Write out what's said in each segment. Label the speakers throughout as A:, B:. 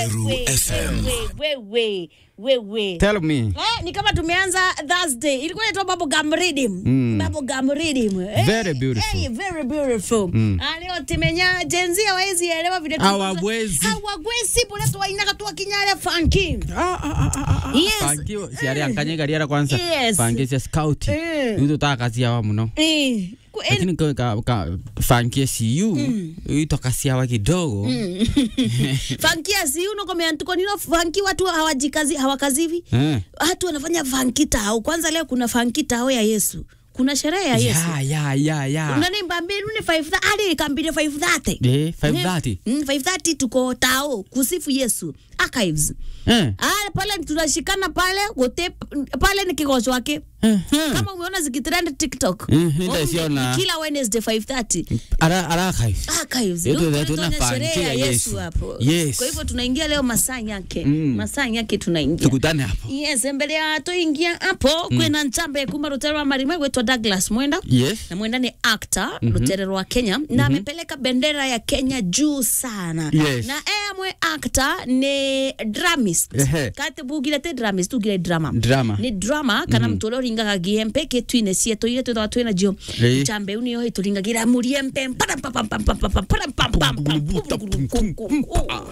A: Meru
B: we,
A: FM.
B: we, we, we, we.
C: Tell me.
B: Eh, ni kama tumeanza Thursday. Ilikuwa inaitwa Bubblegum Rhythm. Bubblegum Rhythm. Eh,
C: Very beautiful.
B: Eh, very beautiful. Ah, leo timenya Gen Z hawezi elewa vile
C: Hawawezi.
B: Hawawezi bora tuwainaka tu kinyale funky. Yes.
C: Pangi ciari akanyega riera kwanza.
B: Yes.
C: Pangi cia scout.
B: Eh.
C: Yuto ta kazi yawa muno.
B: Eh. ku- eh,
C: Lakini ka ka, ka fanki CU ito kazi yawa kidogo.
B: funky asi unakomea tuko nilo funky watu hawajikazi hawakazivi.
C: Eh.
B: Watu wanafanya funky tao. Kwanza leo kuna funky tao ya Yesu. Kuna sherehe ya Yesu.
C: Ya ya ya ya.
B: unanimba mbili ni 5 hadi ikambile 530
C: Eh, 530.
B: Mm, 530 tuko tao kusifu Yesu archives
C: Eh.
B: ah pale tunashikana pale wote pale ni kigosho wake
C: Eh.
B: kama umeona zikitrend TikTok
C: Mhm,
B: Oh,
C: nitasiona.
B: kila Wednesday 530
C: Ara ara kai.
B: archives
C: Yetu
B: Ndio
C: zetu
B: tunafanya
C: na
B: sherehe
C: funky
B: ya
C: ya
B: Yesu
C: Yesu.
B: hapo
C: Yes.
B: kwa hivyo tunaingia leo masaa yake
C: Mm.
B: masaa yake tunaingia
C: Tukutane hapo.
B: yes mbele ya tuingia hapo kwina nchambe kuma rutero wa marima gwetwa Douglas Mwenda
C: Yes.
B: na mwenda ni actor mm Lutere wa Kenya na amepeleka bendera ya Kenya juu sana
C: Yes.
B: na emwe actor ni dramist
C: Ehe.
B: kate bugire te dramist ugire drama
C: Drama.
B: ni drama kana mm -hmm. mtolo ringaga giempe ke twine cieto ile twethaga twina jio
C: Ĩĩ.
B: chambe uni yo ituringagira muriempe param pam pam pam pam pam param pam pam pam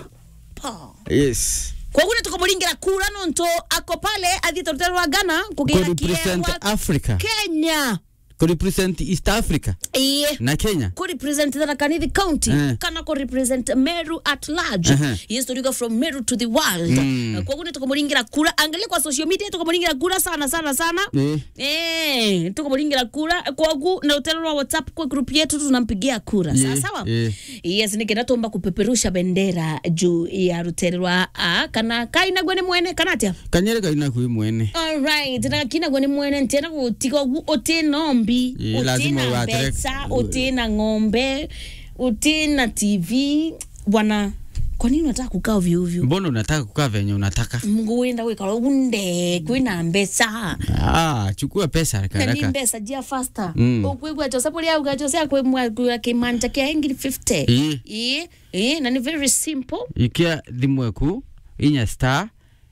B: pam
C: Yes.
B: koguo nä tå kå må ringä ra kura no ntå ako pale athiä rå wa ghana kå gä ra
C: Kurepresent Africa.
B: kenya
C: Kurepresent East Africa
B: iä
C: na Kenya.
B: ku represent Tharaka Nithi county
C: Eh.
B: kana ku represent Meru at large
C: Ehe.
B: yes tuliga from Meru to the world
C: Mm.
B: kwa hiyo tukamuringira kura angalia kwa social media tukamuringira kura sana sana sana
C: Eh.
B: eh tukamuringira kura kwa gu na utelo wa WhatsApp kwa group yetu tunampigia kura
C: Eh,
B: sawa sawa
C: eh.
B: yes nikenda tomba kupeperusha bendera juu ya ruterwa a kana kaina gwene mwene kana atia
C: Kanyere kaina kui mwene.
B: Alright, na kina gwani mwene ntena gutiga gu utina ombi,
C: Eh, lazima
B: utina
C: uathirike.
B: pesa, utina ng'ombe, utina TV. Bwana, kwa nini unataka kukaa ovyo ovyo?
C: Mbona unataka kukaa venye unataka?
B: Mungu wenda wikala unde kwina mbesa
C: Ah, chukua pesa haraka
B: kani
C: haraka.
B: mbesa jia faster
C: Mm.
B: ukwigwa chose puli au gacho kwe mwa kwa kimanja kia ingiri 50
C: Eh.
B: eh eh na ni very simple
C: ikia thimu eku inya star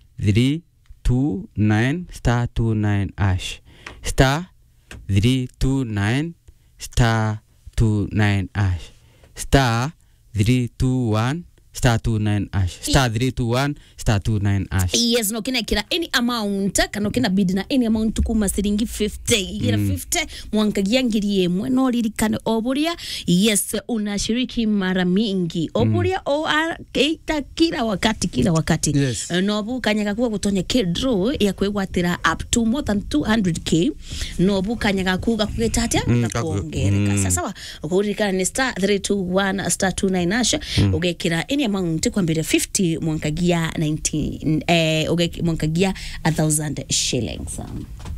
C: 329 star 29 ash star 329 star 29 ash star 321 star 29 ash star 321 star 29 ash
B: yes no kina kira any amount kana kina bid na any amount kuma ciringi 50 igira 50 mwankagia ngiri imwe no ririkane oburia yes unashiriki mara mingi oburia o keita kila wakati kila wakati
C: Yes.
B: no bu kanyaga kuwa gutonya kidro ya kwigwatira up to more than 200k no bu kanyaga kuga kugita atia
C: Mm,
B: na
C: kaku-
B: kuongereka
C: mm.
B: sasa wa ukuririkana ni star 321 star 29 asha ugekira any amount kwambira 50 mwankagia 19 eh, uge- mwankagia 1000 shillings